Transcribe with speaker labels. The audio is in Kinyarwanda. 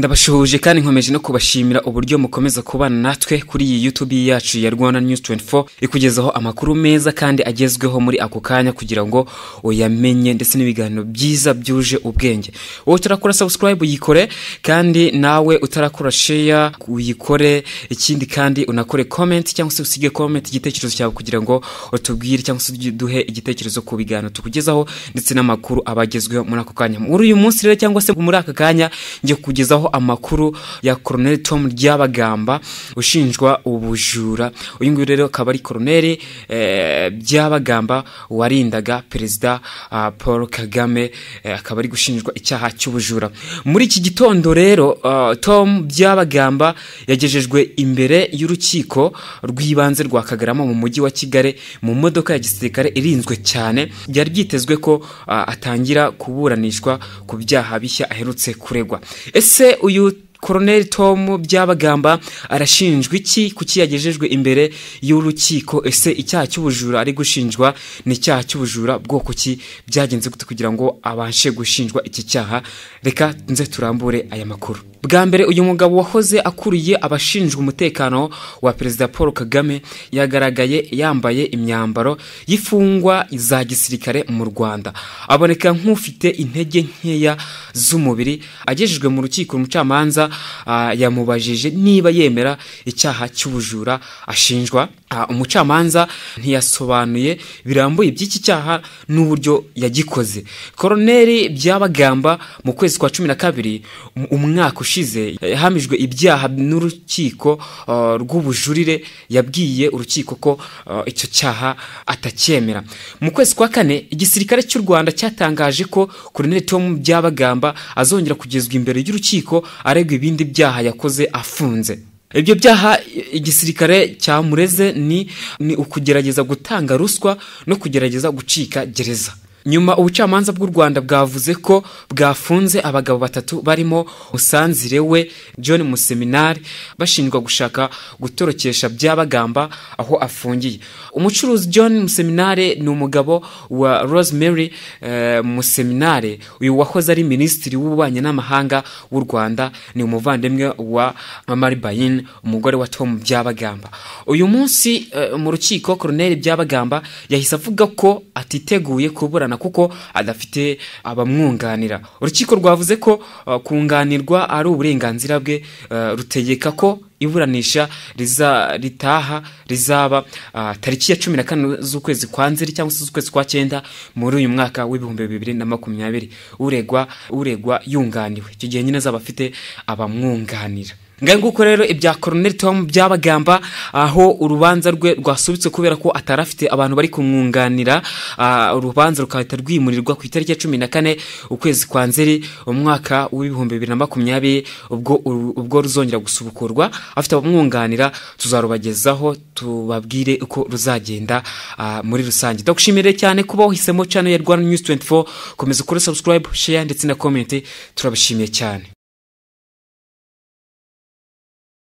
Speaker 1: ndabashuhuje kandi nkomeje no kubashimira uburyo mukomeza kubana natwe kuri iyi YouTube yacu ya Rwanda News 24 ikugezaho amakuru meza kandi agezweho muri ako kanya kugira ngo uyamenye ndetse n'ibiganiro byiza byuje ubwenge wowe utarakora subscribe uyikore kandi nawe utarakora share uyikore ikindi kandi unakore comment cyangwa se usige comment igitekerezo cyawe kugira ngo utubwire cyangwa se duhe igitekerezo ku biganiro tukugezaho ndetse n'amakuru abagezweho muri ako kanya muri uyu munsi rero cyangwa se muri aka kanya ngiye kukugezaho aho amakuru ya koroneli Tom Ryabagamba ushinjwa ubujura uyu nguyu rero akaba ari koroneli Ryabagamba warindaga perezida ah, Paul Kagame eh, akaba ari gushinjwa icyaha cy'ubujura muri iki gitondo rero ah, Tom Ryabagamba yagejejwe imbere y'urukiko rw'ibanze rwa Kagarama mu mujyi wa Kigali mu modoka ya gisirikare irinzwe cyane byari byitezwe ko ah, atangira kuburanishwa ku byaha bishya aherutse kuregwa ese uyu koroneli Tom Byabagamba arashinjwa iki kuki yagejejwe imbere y'urukiko ese icyaha cy'ubujura ari gushinjwa ni icyaha cy'ubujura bwoko ki byagenze gute kugira ngo abashe gushinjwa iki cyaha reka nze turambure aya makuru bwa mbere uyu mugabo wahoze akuriye abashinjwa umutekano wa perezida Paul Kagame yagaragaye yambaye imyambaro y'imfungwa za gisirikare mu Rwanda aboneka nk'ufite intege nkeya z'umubiri agejejwe mu rukiko umucamanza ah, yamubajije niba yemera icyaha cy'ubujura ashinjwa Ah, umucamanza ntiyasobanuye birambuye by'iki cyaha n'uburyo yagikoze koroneli byabagamba mu kwezi kwa cumi na kabiri um- umwaka ushize yahamijwe ibyaha n'urukiko ah, rw'ubujurire yabwiye urukiko ko ah, icyo cyaha atacyemera mu kwezi kwa kane igisirikare cy'u rwanda cyatangaje ko koroneli tom byabagamba azongera kugezwa imbere y'urukiko aregwa ibindi byaha yakoze afunze ibyo byaha igisirikare cyamureze ni, ni ukugerageza gutanga ruswa no kugerageza gucika gereza nyuma ubucamanza bw'u rwanda bwavuze ko bwafunze abagabo batatu barimo musanzire we john museminari bashinjwa gushaka gutorokesha byabagamba aho afungiye umucuruzi john museminari ni umugabo wa rosemary eh, museminari uyu wahoze ari minisitiri w'ububanyi n'amahanga w'u rwanda ni umuvandimwe wa mamari bayin umugore wa tom byabagamba uyu munsi eh, mu rukiko koroneli byabagamba yahise avuga ko atiteguye kuburana kuko adafite abamwunganira urukiko rwavuze ko eh, kunganirwa ari uburenganzira bwe eh, rutegeka ko iburanisha riza ritaha rizaba ah, tariki ya cumi na kane z'ukwezi kwa nzeri cyangwa se z'ukwezi kwa cyenda muri uyu mwaka w'ibihumbi bibiri na makumyabiri uregwa uregwa yunganiwe icyo gihe nyine azaba afite abamwunganira ngahe nguko rero ibya koroneli tom byabagamba aho urubanza rwe rwasubitswe kubera ko atari afite abantu bari kumwunganira ah, urubanza rugahita rwimurirwa ku itariki ya cumi na kane ukwezi kwa nzeri umwaka w'ibihumbi bibiri na makumyabiri ubwo uru- ubwo ruzongera gusubukurwa afite abamwunganira tuzarubagezaho tubabwire uko ruzagenda ah, muri rusange ndagushimire cyane kuba wahisemo channel ya rwanda news 24 komeza ukore subscribe share ndetse na comment turabishimiye cyane